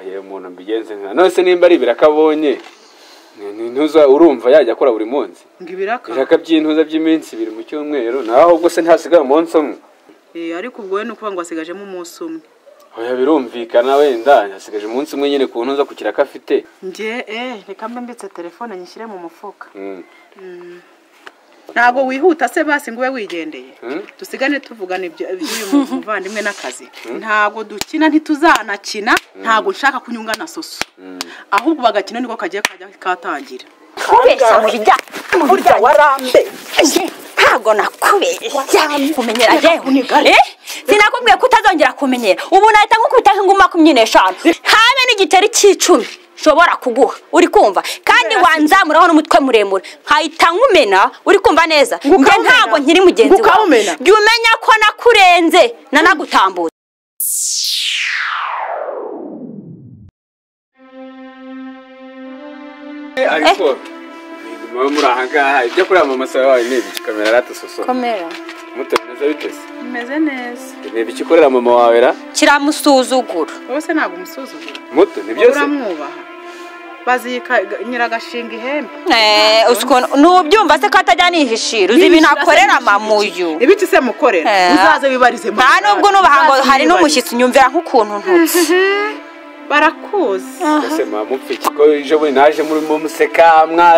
yewe umuntu mbigenze nka none se nimba ari ibiraka abonye ni- ni ntuza urumva yajya akora buri munsi ngo ibiraka ibiraka by'intuza by'iminsi ibiri mu cyumweru nawe ahubwo se ntihasigaye umunsi umwe Eh, ariko ubwo we ni ukuvuga ngo hasigajemo umunsi umwe oya birumvikana wenda hasigaje umunsi umwe nyine ku ntuza ku kiraka afite njye eh reka mbe mbitse telefone nyishyire mu mufuka Mm. ntabwo wihuta se basi ngo ube wigendeye Hmm? dusigane tuvugana ibyo- iby'uyu mu- muvandimwe n'akazi ntabwo dukina ntituzanakina ntabwo nshaka kunyunga na soso ahubwo bagakina niko kagiye kajya katangira kubeshya mu bijyanye burya warambeje ntabwo nakubeshya kumenyera yewe Eh? sinakubwiye ko utazongera kumenyera ubu nahita nkukubita nk'inguma makumyabiri n'eshanu habe n'igiceri cy'icumi nshobora kuguha uri kumva kandi wanzamuraho n'umutwe muremure nkahita nkumena uri kumva neza njye Ngukawumena. ntabwo nkiri mugenzi wawe Ngukawumena. jya umenya ko nakurenze nanagutambutse ariko muba muri aha ngaha ibyo kuramamaza wawe ni ibiki kamera ratasoso komera mutemeza bitese imeze neza ni ibiki ukorera mama wawe ra kiramusuzugura wowe se ntabwo umusuzugura muto ni byose uramwubaha bazika nyiragashinga ihembe Eh, uzi ukuntu- ntubyumva se ko atajya nihishira uzi ibintu akorera mamuyu ibiki se mukorera Eh. uzaze wibarize mu nta nubwo nubaha ngo Uzaze hari wibarize. n'umushyitsi nyumvira nk'ukuntu ntutse barakuzi ese mwa mupfiki ko ejo bundi naje murimo museka mwa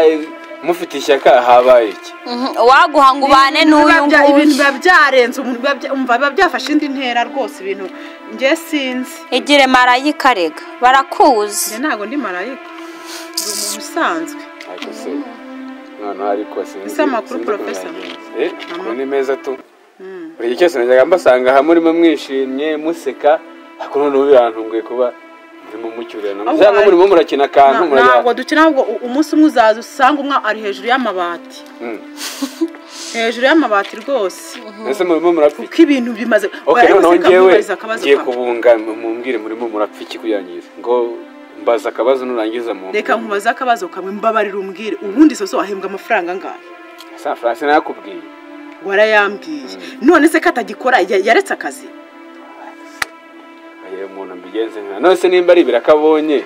mufite ishyaka habaye iki Mhm, waguhanga ubane n'uyu Biba bya- ibintu nguyu biba byarenze umuntu biba bya- umva biba byafashe indi ntera rwose ibintu njye sinzi igire marayika rega njye barakuzi ntabwo ndi marayika ndi umuntu usanzwe ariko se noneho ariko sinzi Ese amakuru sinzi ukuntu Professor? yagenze. eh amakuru Ama- ni meza tu buri gihe cyose najyaga mbasanga hamwe murimo mwishimye museka ariko noneho birantunguye kuba murimo mucyurirana Ahubwo cyangwa hari- murimo murakina akantu Na- murajyana ntabwo dukina ahubwo u- umunsi umwe uzaza usanga umwe ari hejuru y'amabati Mm. hejuru y'amabati rwose ese murimo murapfiki kuko ibintu bimaze ok noneho baraguseka, ngewe mwibariza akabazo ngiye kawe. kubunga mumbwire murimo murapfiki kuyangiza ngo mbaza akabazo nurangiza mu reka nkubaze akabazo kamwe mbabarira umbwire ubundi soso wahembwa amafaranga angahe saa francis nakubwiye warayambwiye none se ko atagikora ya- yaretse akazi Ayo umuntu mbigenze nka none se nimba ari ibiraka abonye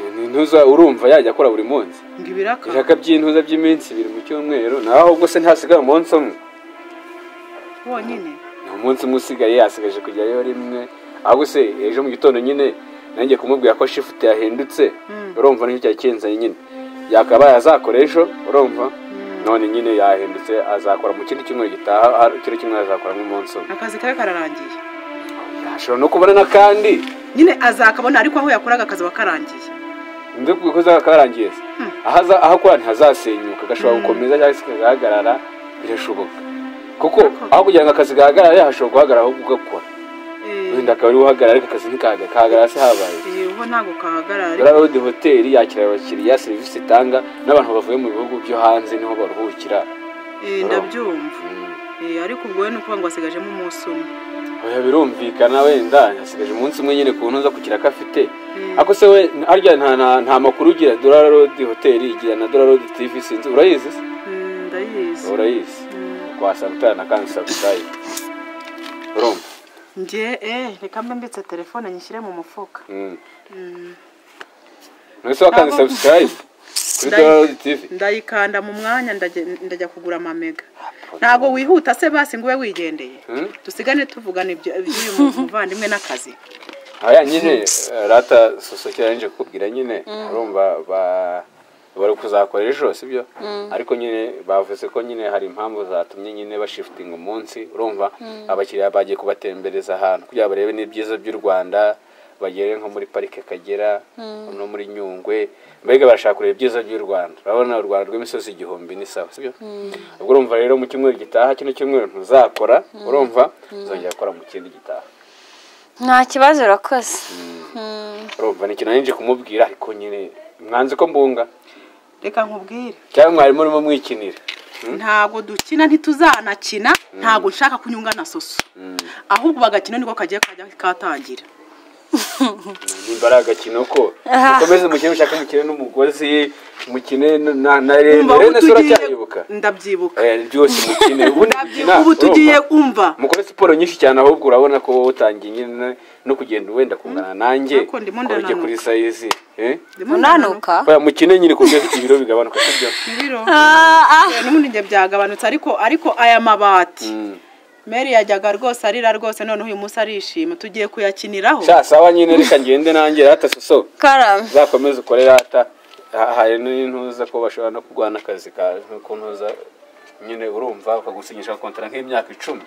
ni- ni ntuza urumva yajya akora buri munsi ngo ibiraka ibiraka by'intuza by'iminsi ibiri mu cyumweru nawe ahubwo se ntihasigaye umunsi umwe wonyine ni umunsi umwe usigaye yasigaje kujyayo rimwe ahubwo se ejo mu gitondo nyine nanjye kumubwira ko shifuti yahindutse urumva nicyo cyari kenzanye nyine yakabaye azakora ejo urumva none nyine yahindutse azakora mu kindi cyumweru gitaha hari- kino cyumweru azakora nk'umunsi umwe akazi kawe kararangiye ashobora no kubona n'akandi nyine azakabona ariko aho yakoraga akazi aba karangiye nzi ko kuza kakarangiye se aho aza- aho akora ntihazasenyuka gashobora gukomeza cyangwa se kagahagarara birashoboka kuko aho kugira ngo akazi gahagarare hashobora guhagarara ahubwo ugakora Eh, wenda akaba ari uhagarara ariko akazi ntikahagarara se habaye eh, ubu ntabwo kahagarara Dora Road Hotel yakira abakiriya serivisi itanga n'abantu bavuye mu bihugu byo hanze niho baruhukira Eh, ndabyumva Eh, ariko ubwo we ni ukuvuga ngo asigajemo umunsi umwe oya birumvikana wenda hasigaje umunsi umwe nyine ku ntuza kugira ko afite ariko se we harya nta- nta- nta makuru ugira Dora Road Hotel igira na Dora Road TV sinzi urayizi se Mm, ndayizi urayizi wasanga utarana kandi sabusayi urumva njye eh reka mbe mbitse telefone nyishyire mu mufuka Mm. ntese wakanze Ntabwo- sabusayi kuri Ndayi- dorari tivi ndayikanda mu mwanya ndajya- ndajya kugura amamega ntabwo wihuta se basi ngo ube wigendeye Hmm? dusigane tuvugana ibyo- iby'uyu mu- muvandimwe n'akazi aya nyine rata sosokera yanje kukubwira nyine urumva ba- bari kuzakora ejo sibyo ariko nyine bavuze ko nyine hari impamvu zatumye nyine bashifutinga umunsi urumva abakiriya bagiye kubatembereza ahantu kugira ngo barebe n'ibyiza by'u rwanda bagere nko muri parike akagera no muri nyungwe mbega barashaka kureba ibyiza by'u rwanda urabona u rwanda rw'imisozi igihumbi ni sawa sibyo ubwo urumva rero mu cyumweru gitaha kino cyumweru ntuzakora urumva uzongera gukora mu kindi gitaha nta kibazo urakoze urumva ni ikintu nari nje kumubwira ariko nyine mwanze ko mbunga reka nkubwire cyangwa mwarimu urimo mwikinira ntabwo dukina ntituzanakina ntabwo nshaka kunyunga na soso ahubwo bagakina niko kagiye kajya katangira nimba ari agakino ko ukomeze umukino ushaka umukine n'umugozi umukine na na rene Umva, ubu rene se tugiye- uracyayibuka ndabyibuka Eh, byose umukine ubundi gukina ubu tugiye urumva. umva mukore siporo nyinshi cyane ahubwo urabona ko wowe utangiye nyine no kugenda wenda kungana nanjye Ariko ndimo koreke ndananuka. kuri sayizi eh? unanuka Oya, mukine nyine kubyo ibiro bigabanuka sibyo ibiro Ah, ah. Eh, n'ubundi njye byagabanutse ariko ariko aya mabati Mm. meri yajyaga rwose arira rwose noneho uyu munsi arishima tugiye kuyakiniraho sha sawa nyine reka ngende nanjye rata soso karame uzakomeze ukore rata Ha- hari n'intuza ko bashobora no kurwana akazi ka ku ntuza nyine urumva bakagusinyisha kontara nk'imyaka icumi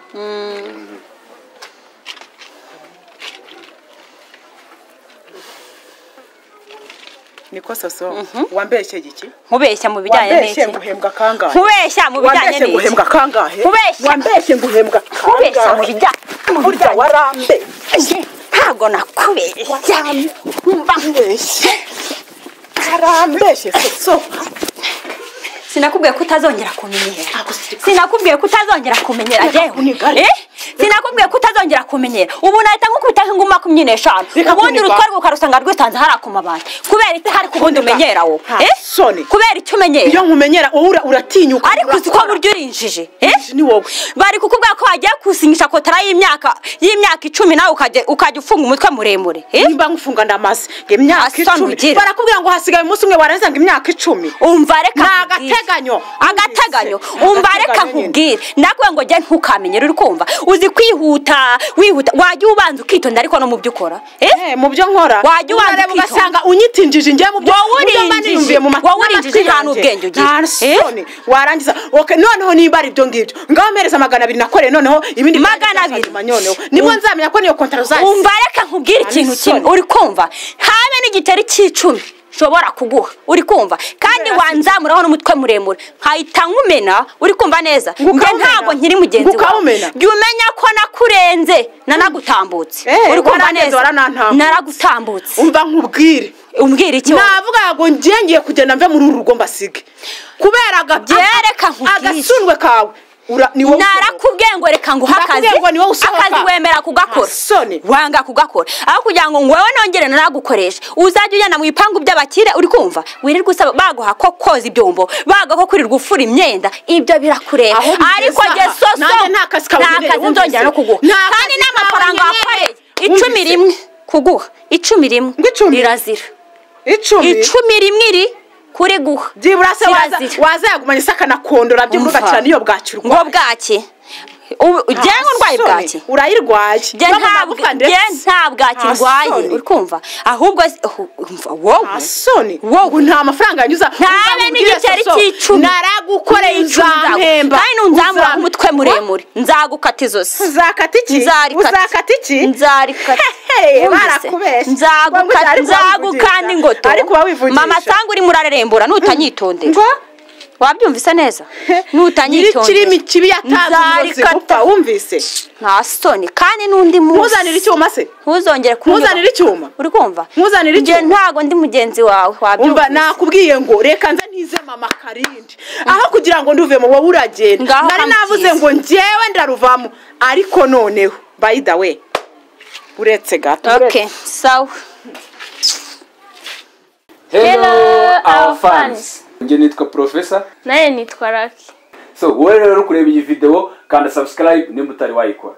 niko soso wambeshye iki nkubeshya mu bijyanye wambeshye n'iki nguhembwa kangahe nkubeshya mu bijyanye wambeshye n'iki nguhembwa kangahe Kubeshya. wambeshye nguhembwa nkubeshya mu kangahe bijyanye burya warambe ntabwo nakubeshya wambeshye karambeshye soso sinakubwiye ko utazongera kumenyera sinakubwiye ko utazongera kumenyera kunigara. yewe Eh? sinakubwiye ko utazongera kumenyera ubu nahita nkukubita nk'inguma makumyabiri n'eshanu Reka ubundi kuniga. urutwarwa ukarusanga rwitanze hariya ku mabati kubera iki hari ku bundi umenyera wowe Nta Eh? soni. kubera icyo umenyera iyo nkumenyera wowe ura- uratinyuka ariko uzi ko buryo urinjije Eh? ni wowe bari kukubwira ko wagiye kusinyisha kotara y'imyaka y'imyaka icumi nawe ukajya ukajya ufunga umutwe muremure eh? nimba ngufunga ndamaze ngo imyaka Asoni icumi ugira. barakubwira ngo hasigaye umunsi umwe warangiza ngo imyaka icumi umva reka Ni nkubwire. agateganyo. agateganyo Wumvise. umva reka Agateganyo nyine. nkubwire ndakubwira ngo jya ntukamenyere uri kumva uzi kwihuta wihuta wajya ubanza ukitonda ariko no mu byo ukora eh? mu byo nkora Wajya ubanza urareba ukitonda. ugasanga unyitinjije njye mu byo Wowe mu byo mba urinjije. niyumviye mu matwi Wowe urinjije n'amatwi nta yanjye. n'ubwenge ugira. Nta Eh? soni warangiza okay, noneho nimba ari ibyo ngibyo ngaho mpereza magana abiri nakoreye noneho ibindi Magana byanjye abiri. byazanyuma nyoneho nibwo nzamenya ko niyo kontara uzayisiba. umva reka nkubwire ikintu Nta kimwe n'isoni. uri kumva habe n'igiceri cy'icumi nshobora kuguha uri kumva kandi wanzamuraho n'umutwe muremure nkahita nkumena uri kumva neza Ngo njye ukawumena? ntabwo nkiri mugenzi Ngo ukawumena? jya umenya ko nakurenze nanagutambutse Eh, uri kumva warangiza neza waranantambutse. naragutambutse umva nkubwire umbwira iki wowe? navuga ngo njye ngiye kugenda mve muri uru rugo mbasige kubera aga- Byere, reka nkubwire. agasundwe kawe ura- ni wowe usohoka. narakubwiye ngo reka nguhe akazi Nakubwiye ngo niwe usohoka. akazi wemera kugakora Nta soni. wanga kugakora aho kugira ngo wowe nongere naragukoreshe uzajya ujyana mu bipangu by'abakire uri kumva wirirwa usaba baguha ko koza ibyombo baguha ko kwirirwa ufura imyenda ibyo birakureba Aho bigeze ariko aha, jye soso nanjye nta kazi kawe nkeneye, kazi nzongera no wumvise? kuguha Nta kandi kazi n'amafaranga kawe nkeneye, wakoreye icumi wumvise? rimwe kuguha icumi rimwe Ngo icumi? rirazira icumi icumi rimwe iri kuri guha byibura se waza- Kirazira. waza yagumanye isaka na kondora byibura Umva. ugacana iyo bwacyi ngo urwaye bwaki ubu ugenge urwaye Nta bwaki soni, urayirwaye Jye Urabona nta amagufa bwa- jye ndetse. nta bwaki Nta ndwaye soni. uri kumva ahubwo si- ahu- umva, wowe nta soni Wowe. ubu nta mafaranga yanyuza ntabe Uzamubwire n'igiceri Soso, cy'icumi naragukoreye Icumi nzagu- uzampemba kandi nunzamura Uzam- umutwe muremure nzagukata izosi uzakata iki Nzarikata. uzakata iki nzarikata Hey, Wumvise? barakubesha. Nzagukata- Ariko wabivugisha. nzagukanda ingoto Ariko wabivugisha. mama sanga urimo urarerembura nutanyitondera ngo wabyumvise neza nyirikirimi nutanyitondera kibi yatanze uburozi Nzarikata. gupfa wumvise nta soni kandi n'undi ntuzanire munsi icyuma se ntuzongere Ntuzanire icyuma. uri kumva Ntuzanire Njye icyuma. ntago ndi mugenzi wawe umva wabyumvise nakubwiye ngo reka nze ntize mama karindi aho kugira ngo nduve mu wowe uragenda Ngaho nari navuze kamutiza. ngo njyewe ndaruvamo ariko noneho by the way uretse gato okay sawa Hello, our fans. njye nitwa profesa nawe nitwa raki so wowe rero uri kureba iyi videwo kanda subscribe nimba utari wayikora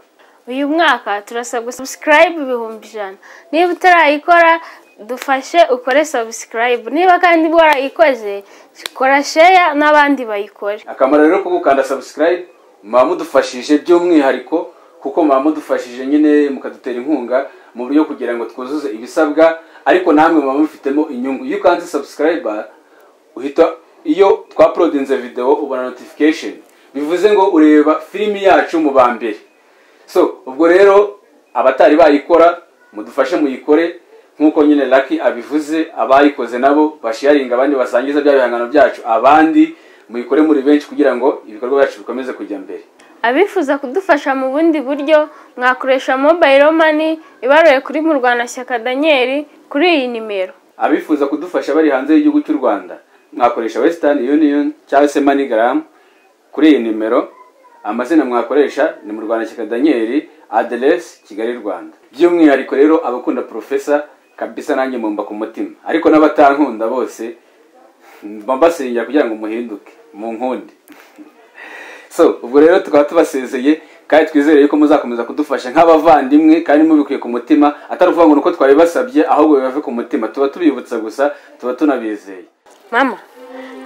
uyu mwaka turasabwa subscribe ibihumbi ijana niba utarayikora dufashe ukore subscribe niba kandi warayikoze kora share n'abandi bayikore akamaro rero ko gukanda subscribe muba mudufashije by'umwihariko kuko muba mudufashije nyine mukadutera inkunga mu buryo kugira ngo twuzuze ibisabwa ariko namwe muba mufitemo inyungu iyo ukanze subscribe uhita iyo twapolodinze video ubona notification bivuze ngo ureba filimi yacu mu ba mbere so ubwo rero abatari bayikora mudufashe muyikore nk'uko nyine laki abivuze abayikoze nabo bashiyaringa abandi basangiza bya bihangano byacu abandi muyikore muri benshi kugira ngo ibikorwa byacu bikomeze kujya mbere abifuza kudufasha mu bundi buryo mwakoresha mobile money ibaruye kuri murwanashyaka daniel kuri iyi nimero abifuza kudufasha bari hanze y'igihugu cy'u rwanda mwakoresha western union cyangwa se manigram kuri iyi nimero amazina mwakoresha ni mu rwanda shyaka daniel aderesi kigali rwanda by'umwihariko rero abakunda profesa kabisa nanjye mumba ku mutima ariko n'abatankunda bose mba mbasengera kugira ngo muhinduke mu nkundi so ubwo rero tukaba tubasezeye kandi twizere yuko muzakomeza kudufasha nk'abavandimwe kandi mubikuye ku mutima atari ukuvuga ngo ni uko twabibasabye ahubwo bibave ku mutima tuba tubibutsa gusa tuba tunabizeye mama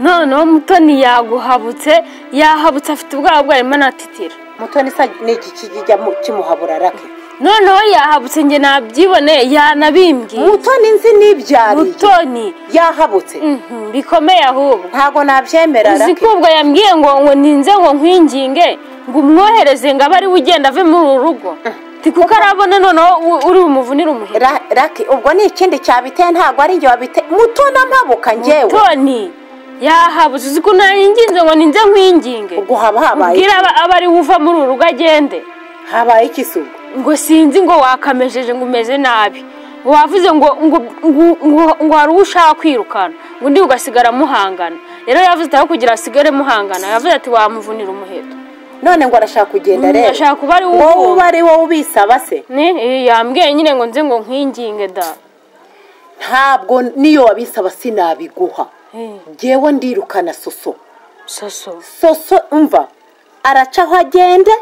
noneho mutoni yaguhabutse yahabutse afite ubwoba bwo arimo anatitira mutoni isa ni iki kijya mu- kimuhabura rake noneho yahabutse njye nabyiboneye yanabimbwiye mutoni nzi n'ibyariye mutoni yahabutse mhm, bikomeye ahubwo ntabwo nabyemera uzi rake ko ubwo yambwiye ngo ngo ninze ngo nkwinginge ngo umwohereze ngo abe ari we ugenda ave muri uru rugo Ti kuko arabona noneho u- uri bumuvunire umuhira Ra- rake ubwo ni ikindi cyabiteye ntabwo ari njye wabiteye mutoni amabuka njyewe toni yahabuze uzi ko nayinginze ngo ninze nkwinginge ubwo haba habaye ubwira aba aba ari we uva muri uru rugo agende iki? habaye iki se ubwo ngo sinzi ngo wakamejeje ngo umeze nabi ngo wavuze ngo ngo ngo- ngo- ngo hari uwo ushaka kwirukana ngo undi ugasigara muhangana rero yavuze ati aho kugira asigare muhangana yavuze ati wamuvunira umuheto none ngo arashaka kugenda Mm, rero ashaka kuba ari wowe wowe uba ari wowe ubisaba se ni eh, yambwiye nyine ngo nze ngo nkwinginge da ntabwo niyo wabisaba sinabiguha Eh, njyewe ndirukana soso soso soso umva araca aho agende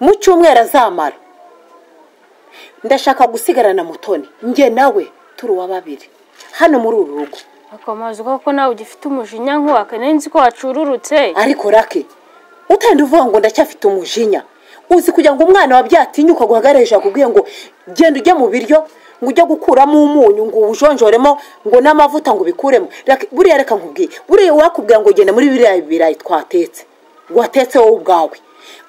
mu cyumweru azamara ndashaka gusigarana mutoni njye nawe turi uwa babiri hano muri uru rugo akomaze koko nawe ugifite umujinya nk'uwaka nzi ko wacururutse ariko rake utenda uvuga ngo ndacyafite umujinya uzi kugira ngo umwana wabyatinyuka guhagarisha akubwiye ngo genda ujye mu biryo ngo ujye gukuramo umunyu ngo uwujonjoremo ngo n'amavuta ngo ubikuremo Rake- buriya reka nkubwiye buriya uwakubwira ngo genda muri biriya birayi twatetse watetse wowe ubwawe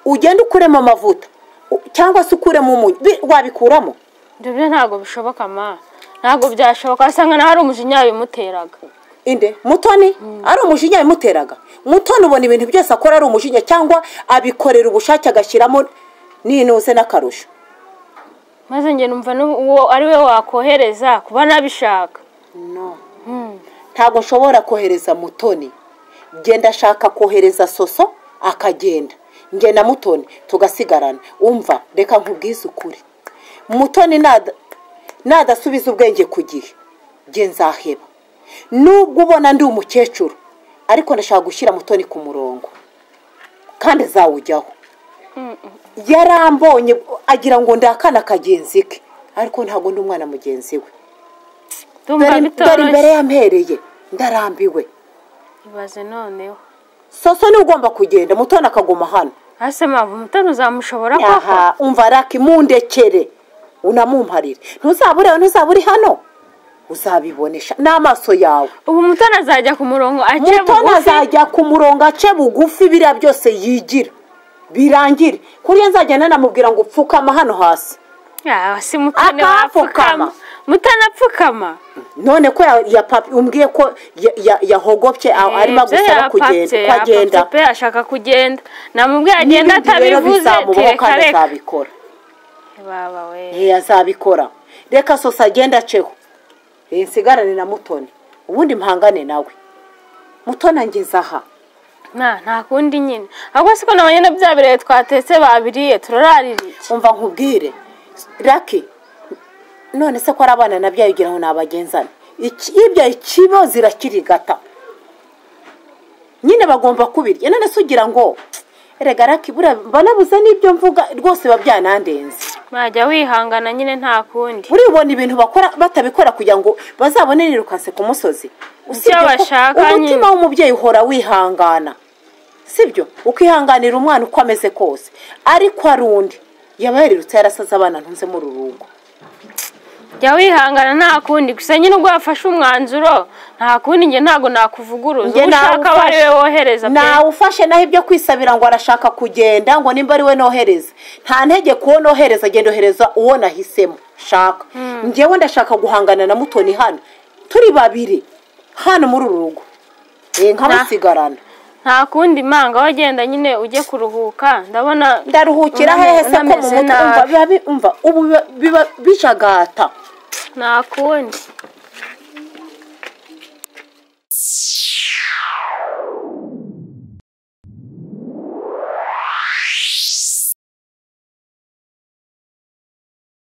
ugende ukuremo amavuta u- cyangwa se ukuremo umunyu bi- wabikuramo ibyo byo ntabwo bishoboka ma ntabwo byashoboka wasanga nawe ari umujinya bimuteraga inde mutoni ari umujinya yamuteraga mutoni ubona ibintu byose akora ari umujinya cyangwa abikorera ubushake agashyiramo n'intuze n'akarusho maze njye numva n'ubu- uwo ari we wakohereza kuba nabishaka ntabwo nshobora kohereza mutoni genda ashaka kohereza soso akagenda njye na mutoni tugasigarana umva reka nkubwize ukuri mutoni nada- nadasubiza ubwenge ku gihe njye nzaheba nubwo ubona ndi umukecuru ariko ndashaka gushyira mutoni ku murongo kandi zawujyaho yarambonye agira ngo ndakana kagenzi ke ariko ntabwo ndi umwana mugenzi we ndumva dore dore imbere bitoroshye yampereye ndarambiwe ibaze noneho soso niwe ugomba kugenda mutoni akaguma hano hasi mpamvu umutoni uzamushobora koko aha umva raki mundekere unamumparire ntuzaba ureba ntuzaba uri hano uzabibonesha n'amaso yawe ubu umutoni azajya ku murongo ace mutoni bugufi azajya ku murongo ace bugufi biriya byose yigira birangire kuriya nzagenda namubwira ngo upfukama hano hasi Ah, si mutoni Akapfukama. wapfukama mutoni apfukama none ko ya- ya papi umbwiye ko ya- ya- yahogopye aho arimo Ibyo agusaba yapapye, kugenda ko yapapye agenda pe ashaka kugenda namubwiye agenda N'ibindi rero atabivuze bizamubaho tireka kandi reka azabikora baba we ntiya azabikora reka sosa agende aceho iyi nsigarane na mutoni ubundi mpangane nawe mutoni angeze aha nta nta kundi nyine ahubwo siko nabonye na bya birere twatetse babiriye turararira iki umva nkubwire raki none se ko ari abana nabyo yabigira ngo nabagenzane ibyo ikibo zirakirigata nyine bagomba kubirya none se ugira ngo erega raki buriya banabuze n'ibyo mvuga rwose biba byanandenze mwajya wihangana nyine nta kundi uribona ibintu bakora batabikora kugira ngo bazabone nirukanse ku musozi Usibye ko bashaka umutima nyine. w'umubyeyi uhora wihangana sibyo ukihanganira umwana uko ameze kose ariko hari undi yaba yarirutse yarasaze abana ntunze mu rurugo jya wihangana nta kundi gusa nyine ubwo wafashe umwanzuro nta kundi njye ntabwo nakuvuguruza Njye uwo ushaka aba ari we wohereza pe nawufashe naho ibyo kwisabira ngo arashaka kugenda ngo nimba ari we nohereza nta ntege kuwo nohereza agenda ohereza uwo nahisemo shaka njyewe ndashaka guhangana na mutoni hano turi babiri hano muri uru rugo Eh, nkamusigarana nta kundi manga wagenda nyine ujye kuruhuka ndabona ndaruhukira hehe se ko mu unameze nabi. mutwe umva biba bi- umva ubu biba- biba bijagata nta kundi